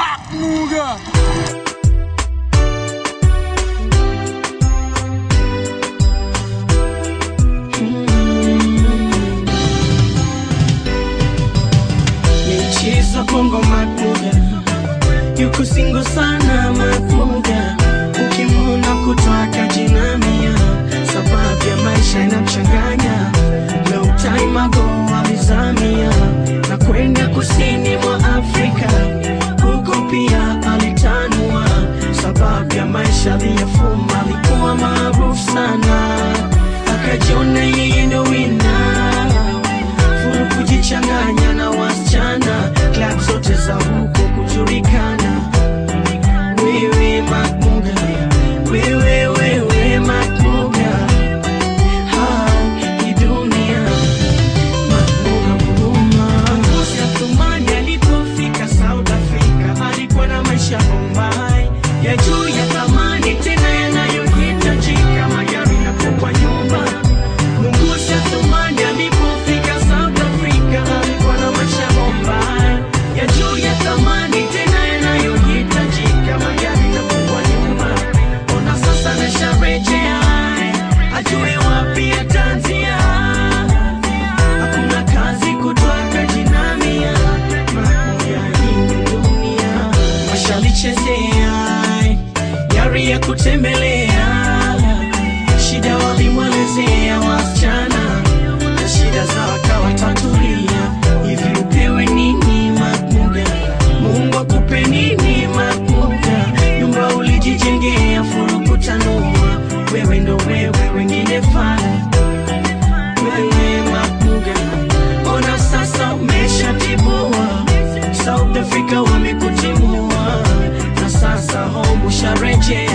Makmuga. Michezo Bongo Makmuga yuko singo sana Makmuga, ukimwona kutoka jinamia, sababu ya maisha inamchanganya. Long time ago alizamia na kwenda kusini mwa Afrika, huko pia alitanua, sababu ya maisha aliyofuma. Alikuwa maarufu sana, akajiona yeye ndo winner furu kujichanganya na wasichana klab zote za huko kujulikana wewe makmuga wewe wewe makmuga Ha, hii dunia makmuga huruma Ngozi Athumani alipofika South Africa alikuwa na maisha Bombay ya juu ya thamani tena yanayohitajika magari na kubwa nyumba Mungusi Athumani alipofika South Africa alikuwa na maisha Bombay ya juu ya thamani tena yanayohitajika magari na kubwa nyumba. Ona sasa nasharejea ajue wapi ataanzia. Hakuna kazi kutoka jinamia mamoja hii dunia washalichezea yari ya kutembelea shida walimwelezea wasichana na shida za wakawatatulia hivi upewe nini makmuga mungu akupe nini makmuga nyumba ulijijengea furukutanua wewe ndo wewe wengine fana wewe makmuga ona sasa umeshatibua south africa wamekutimua na sasa home usharejea